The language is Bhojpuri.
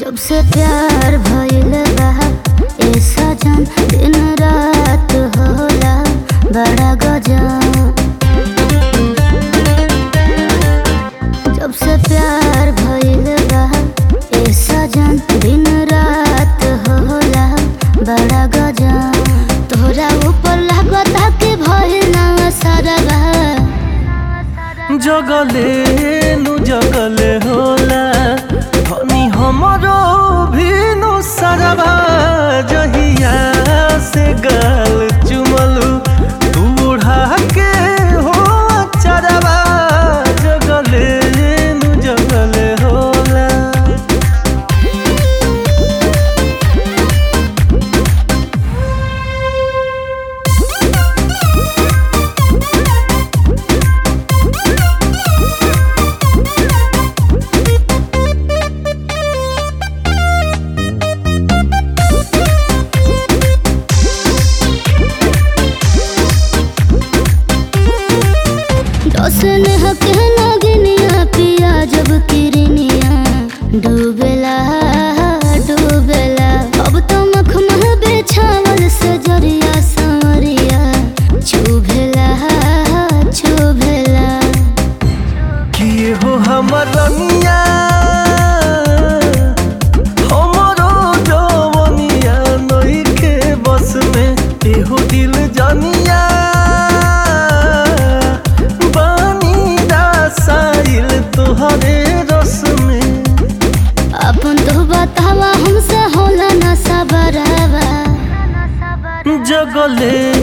जब से प्यार भइल बा ए सजन दिन रात होला बड़ा गजब जब से प्यार भइल बा ए सजन दिन रात होला बड़ा गजब तोरा ऊपर लागता कि भइल ना सरबा जगले नु जगले होला धनी हमरो भी नु सरबा जहिया से गाल चुमलू तू उड़ा के हो चरबा जगले नु जगले होला दोसन हक नगनिया पिया जब किरनिया डूबेला डूबेला अब तो मखमल बेछावल से जरिया संवरिया चुभेला चुभेला किए हो हमर रनिया हमरो जवनिया नइखे बस में एहो दिल जनिया बानी दासाइल तोहरे रस में अपन तो बतावा हमसे होला ना सबरवा जगले